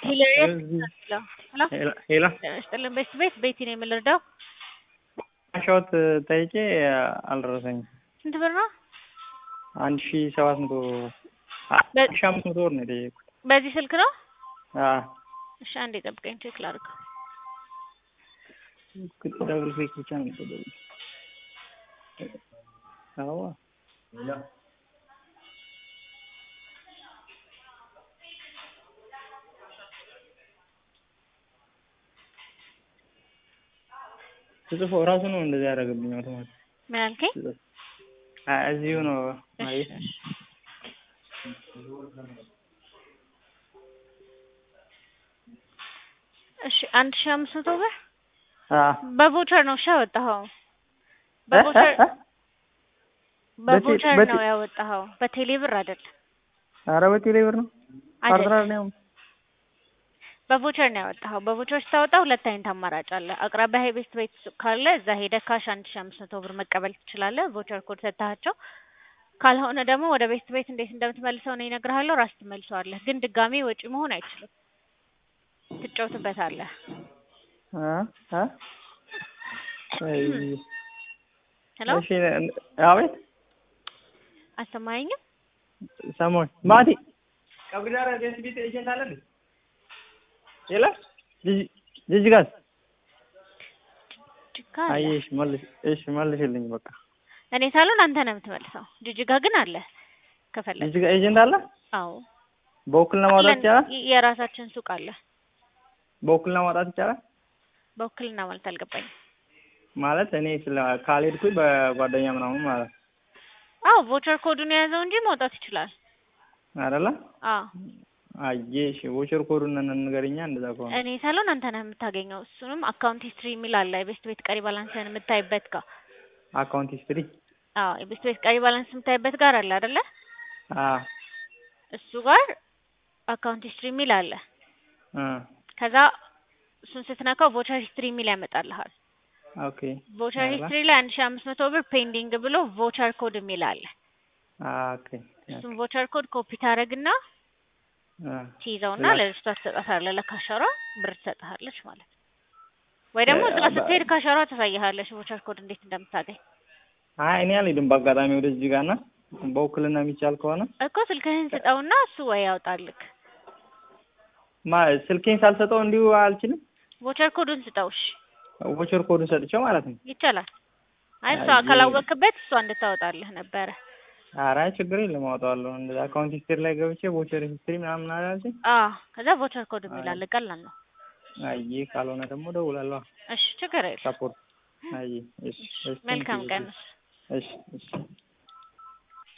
ሄሎ ስጥልን ቤት ቤት ቤቲ ነው የምልርዳው። ሻወት ጠይቄ አልደረሰኝም። ስንት ብር ነው? አንድ ሺ ሰባት መቶ አንድ ሺ አምስት መቶ ብር ነው የጠየቁት። በዚህ ስልክ ነው? አዎ እሺ አንዴ ጠብቀኝ ቼክ ላድርግ። ደብል ክሊክ ብቻ ነው የሚጠበቁት። አዎ ስጽፎ እራሱ ነው እንደዚህ ያደረገብኝ አውቶማቲክ። ምን አልከኝ? አይ እዚሁ ነው እሺ፣ አይ እሺ። እሺ አንድ ሺህ አምስት መቶ ብር አ በቮቸር ነው እሺ ያወጣኸው? በቮቸር እ? በቮቸር በቴ- ነው ያወጣኸው፣ በቴሌ ብር አይደለም። ኧረ በቴሌ ብር ነው አይደለም። ፓርትነር ነው በቮቸር ነው ያወጣኸው። በቮቸር ስታወጣ ሁለት አይነት አማራጭ አለ። አቅራቢያ ቤት ቤት ሱቅ ካለ እዛ ሄደህ ካሽ አንድ ሺህ አምስት መቶ ብር መቀበል ትችላለህ። ቮቸር ኮድ ሰጥተሃቸው። ካልሆነ ደግሞ ወደ ቤት ቤት እንዴት እንደምትመልሰው ነው ይነግርሃለሁ። ራስህ ትመልሰዋለህ። ግን ድጋሜ ወጪ መሆን አይችልም። ትጫወትበታለህ። አ አ አይ ሄሎ እሺ አቤት አሰማኸኝም? ሰሞን ማቲ ቀብዳራ ቤት ቤት ኤጀንት አለ እንዴ? የለም ጅጅ ጅጅጋስ ጅጋ አለ። አየሽ መልሽ እሺ መልሽልኝ በቃ እኔ ሳልሆን አንተ ነው የምትመልሰው። ጅጅጋ ግን አለ ከፈለግ። ጅጅጋ ኤጀንት አለ አዎ በውክልና ማውጣት ይቻላል የ- የራሳችን ሱቅ አለ። በውክልና ማውጣት ይቻላል በውክልና ማለት አልገባኝም። ማለት እኔ ስለ ካልሄድኩኝ በጓደኛ ምናምን ማለት ነው አዎ ቮቸር ኮዱን የያዘው እንጂ መውጣት ይችላል። አይደለ አዎ አየሽ ቮቸር ኮዱን ንገሪኛ እንደዛ ከሆነ እኔ ሳልሆን አንተ ነህ የምታገኘው። እሱንም አካውንት ሂስትሪ የሚል አለ የቤስት ቤት ቀሪ ባላንስን የምታይበት ጋር። አካውንት ሂስትሪ አዎ የቤስት ቤት ቀሪ ባላንስ የምታይበት ጋር አለ አይደለ? አ እሱ ጋር አካውንት ሂስትሪ የሚል አለ። አ ከዛ እሱን ስትነካው ቮቸር ሂስትሪ የሚል ያመጣልሃል። ኦኬ ቮቸር አላ ሂስትሪ ላይ አንድ ሺህ አምስት መቶ ብር ፔንዲንግ ብሎ ቮቸር ኮድ የሚል አለ። አ ኦኬ እሱን ቮቸር ኮድ ኮፒ ታደርግና አ ትይዘውና ላ- ለልጅቷ ትሰጣታለህ። ለካሸሯ ብር ትሰጥሃለች ማለት ነው። ወይ ደግሞ እዛ እ- ስትሄድ ካሸሯ ታሳይሃለች ቮቸር ኮድ እንዴት እንደምታገኝ አይ እኔ አልሄድም በአጋጣሚ ወደዚህ ጋር እና በውክልና የሚቻል ከሆነ እኮ ስልክህን ስጠውና እሱ ወይ ያውጣልክ። ማ ስልኬን ሳልሰጠው እንዲሁ አልችልም ቮቸር ኮዱን ስጠው። እሺ ቮቸር ኮዱን ሰጥቼው ማለት ነው ይቻላል። አይ እሷ አይ- ካላወቅበት እሷ እንድታወጣልህ ነበረ። ኧረ አይ ችግር የለም አወጣዋለሁ እንደዛ አካውንት ሂስትሪ ላይ ገብቼ ቮቸር ሂስትሪ ምናምን አላልሽኝ አዎ ከዛ ቮቸር ኮድ የሚል አለ። ቀላል ነው። አይ ካልሆነ ደግሞ እደውላለሁ እሺ ችግር የለም። ሰፖርት አይ እሺ እሺ መልካም ቀን። እሺ እሺ